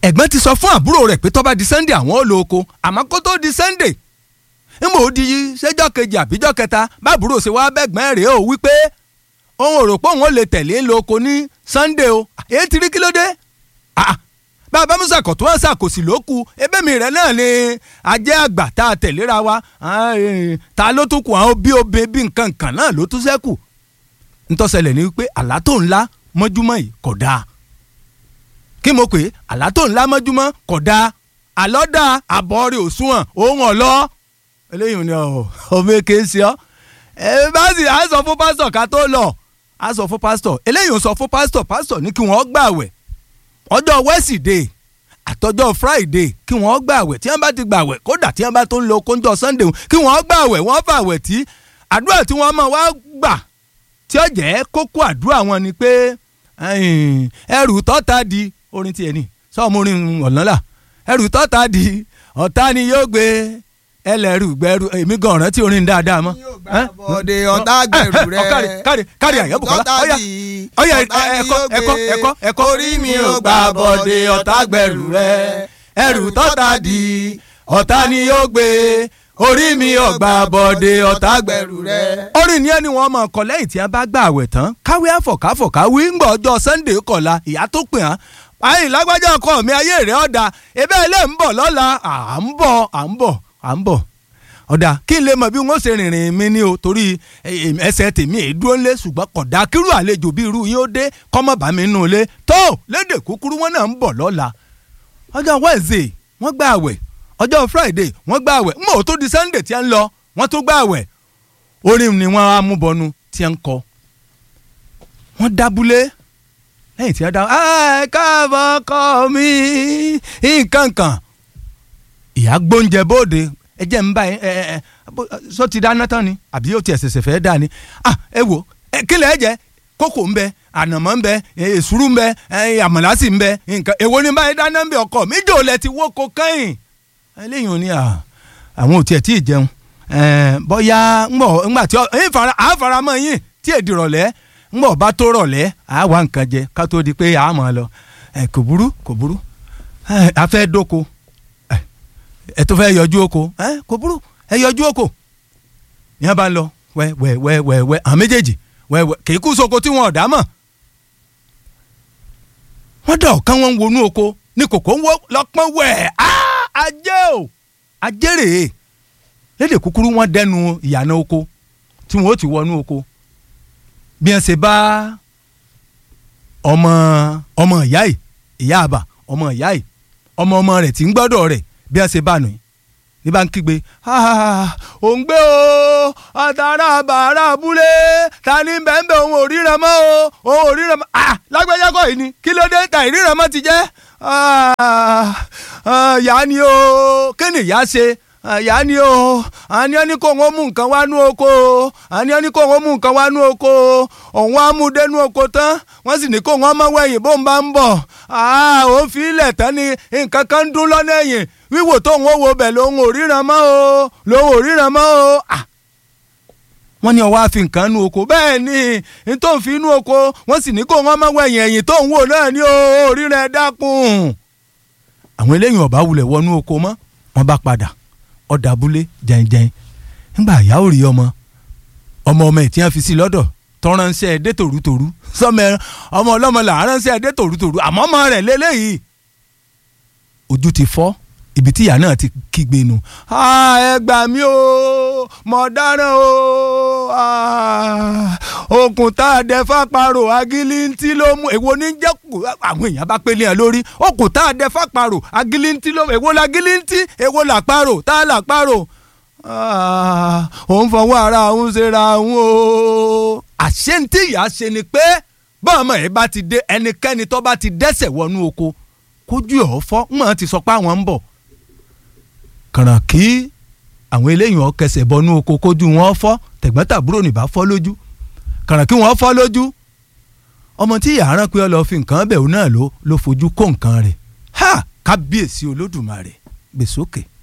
ẹ̀gbọ́n ti sọ fún àbúrò rẹ̀ pé tó bá di sunday àwọn ò lo oko àmọ́ kó tó di sunday ńgbò ó di ṣẹ́jọ́ kejì àbíjọ́ kẹta báàbúrò ṣe wá bẹ́gbọ́n rẹ̀ ó wípé òun ò rò pé òun ò lè tẹ̀lé lo oko ní sunday o èyí ti rí kí ló dé bàbá musa kò tó wọn ṣàkóso lóku ebémi rẹ náà ni ajẹ́ àgbà tá a tẹ̀léra wa ta ló tún kù àwọn bí obe bí nǹkan kan náà ló tún ṣẹ́kù ntọ́sẹ̀lẹ̀ ni wípé àlá tó ńlá mọ́júmọ́ yìí kò dáa kí mo pè é àlá tó ńlá mọ́júmọ́ kò dáa àlọ́ dáa àbọ̀ rẹ̀ òṣùwọ̀n òun ọ̀lọ́ eléyìí ni ọmọ èké ń ṣe ọ́ ẹ bá sì á sọ fún pásítọ̀ ká tó lọ á sọ fún pásítọ̀ eléyìí ń sọ fún pásítọ̀ pásítọ̀ ní kí wọ́n gbààwẹ̀ ọjọ́ wẹ́sídẹ̀ẹ́ àtọjọ́ friday kí wọ́n gbààwẹ̀ tí wọ́n bá ti gbààwẹ̀ kódà tí wọ́n bá tó ń lo kóńjọ sunday kí wọ́n gbààwẹ̀ wọ́n fàwẹ̀ tí àdúrà tí wọ́n máa wá gbà tí ó jẹ́ kókó àdúrà wọn ni pé ẹrù tọ́ta di orin tiẹ̀ ni sọ́ọ̀mù orin ọ̀lọ́lá ẹrù tọ́ta di ọ̀tá ni yóò gbé ẹlẹ́rù gbẹ́rù èmi gan ọ̀ràn tí orin dáadáa mọ́. bọ̀dé ọ̀tá gbẹ̀rù rẹ̀ kárí kárí kárí àyẹ̀bù kọ́lá ọ̀yà ọ̀yà ẹ̀kọ́ ẹ̀kọ́ ẹ̀kọ́ ẹ̀kọ́ orí mi ò gbà bọ̀dé ọ̀tá gbẹ̀rù rẹ̀ ẹrù tọ́ta di ọ̀tá ni yóò gbé orí mi ò gbà bọ̀dé ọ̀tá gbẹ̀rù rẹ̀. orin ni ẹni wọn mọ ọkọ lẹ́yìn tí a bá gbà àwẹ̀ tán káwé àfọ̀káfọ̀káwé ńgbà ọjọ́ sunday kọ̀la ìyá tó pè hàn ayé lágbájá ọkọ mi ayé rẹ̀ ọ̀dà ebe ilé ń bọ̀ lọ́la à ń bọ̀ à ń bọ̀ à ń bọ̀ ọ̀dà kí n lè mọ̀ bí wọ́n ṣe rìnrìn mi ní o torí ẹsẹ̀ tèmi èédúró ńlẹ̀ ṣùgbọ́n kódà kírú àlejò bí irú yín ó dé kọ́mọ̀ bá mi nù lé tó lédè kúkúrú wọn náà ń bọ̀ lọ́la ọjọ́ wednesday wọ́n gbà àwẹ̀ ọjọ́ friday wọ́n gbà àwẹ̀ mọ̀ tó di sunday tí a ń lọ wọ́n tó gbà àwẹ̀ orin ni wọ́n á mú bọnu tí a ń kọ wọ́n dábúlé lẹ́yìn tí a dá ẹ káàbọ̀ kọ́ mi nǹkan kan ìyá gbóúnjẹ bóde ẹ jẹ́ ń bá ẹ ẹ ẹ sọ ti dáná tán ni àbí ó ti ẹ̀sẹ̀sẹ̀ fẹ́ dá ni ah ẹ wò ẹ kílẹ̀ ẹ jẹ kókò ń bẹ ànàmọ́ ń bẹ èsúrú ń bẹ àmàlà sì ń bẹ nǹkan èwo ni báyìí dáná ń bẹ ọkọ mi jò lẹ ti wó ko kẹ́yìn eléyìí ò ní àwọn ò tiẹ̀ tí ì jẹun bóyá ńgbà tí à ń fara mọ́ yín tí èdè rọ̀lẹ́ ńgbà bá tó rọ̀lẹ́ à wá nǹkan jẹ ká tó di pé à á mọ̀ lọ kò burú kò burú a fẹ́ dóko ẹ tó fẹ́ yọjú oko kò burú ẹ yọjú oko yẹn bá ń lọ wẹ wẹ wẹ wẹ wẹ àwọn méjèèjì wẹ wẹ kì í kú soko tí wọn ò dá mọ̀ wọ́n dà ọ̀kan wọn wọnú oko ní kòkó ń wọ́ lọ́pọ́n wẹ̀ ajé o ajé rèé lédè kúkúrú wọ́n dẹnu ìyànà oko tí wọ́n ó ti wọnú oko bí wọ́n ṣe bá ọmọ ọmọ ìyá yìí ìyá àbà ọmọ ìyá yìí ọmọ ọmọ rẹ̀ tí ń gbọ́dọ̀ rẹ̀ bí wọ́n ṣe bá nù yìí ní bá ń kígbe ò ń gbé o àtàrà bàrà abúlé ta ni bẹ́ẹ̀nbẹ́ òun ò ríran mọ́ o òun ò ríran mọ́ ah lágbájá kọ́ yìí ni kí ló dé ta ìríran mọ́ ti jẹ́ yá ni o kí ni ìyá ṣe yá ni o àní ẹni kò wọ́n mú nǹkan wá nú oko o àní ẹni kò wọ́n mú nǹkan wá nú oko o òun á mú dénú oko tán wọ́n sì ní kó wọ́n mọ́ wẹ̀yìn bó ń bá ń bọ̀ ó fi ilẹ̀ tán ni nǹkan kan ń dún lọ́nà ẹ̀yìn wíwò tóun ó wo bẹ̀ lòun ò ríran mọ́ o lòun ò ríran mọ́ o wọ́n ní ọwọ́ àfi nǹkan nú oko bẹ́ẹ̀ ni n tó ń fi inú oko wọ́n sì ní kó wọ́n mọ́ wẹ̀yìn ẹ̀yìn tóun wò náà ní o ríran ẹ̀ dákun. àwọn eléyìí ọba wulẹ̀ wọnú oko mọ́ wọ́n bá padà ọ̀dà abúlé jẹ́njẹ́n nígbà ìyá ò rí ọmọ ọmọ ọmọ ẹ̀ tí wọ́n fi sí lọ́dọ̀ tọ́ránṣẹ́ ẹdẹ tòrútòrú sọmọ ọmọ ọlọ́mọ là ránṣẹ́ ẹdẹ tòrútòrú àmọ́ ọmọ rẹ̀ lélẹ́yìí ojú ti fọ́ ibi tí ìyá náà ti kígbe nu ẹ gbà mí o mọ̀ dáràn o okùn tá a dẹ fàparò agilintí ló mú èwo ní jẹ́ àwọn èèyàn bá pélé ẹ lórí okùn tá a dẹ fàparò agilintí ló mú èwo la gilintí èwo làparò tá a làparò òun fọwọ́ ara òun ṣe ra òun o àṣé ní tí ìyá ṣe ni pé bọ́ọ̀mọ̀ ẹ̀ bá ti dé ẹnikẹ́ni tó bá ti dẹ́sẹ̀ wọnú oko kójú ọ̀ fọ́ mọ̀ ti sọ pé àwọn ń bọ̀ kàràn kí àwọn eléyìí ọ̀ kẹsẹ̀ bọnú oko kójú wọn fọ́ tẹ̀gbọ́n-tàbúrò nìbá fọ́ lójú kàràn kí wọ́n fọ́ lójú ọmọ tí ìyá rán pé ọ lọ fi nǹkan bẹ̀rù náà ló ló fojú kó nǹkan rẹ̀ ha kábíyèsí olódùmarè gbèsókè. Okay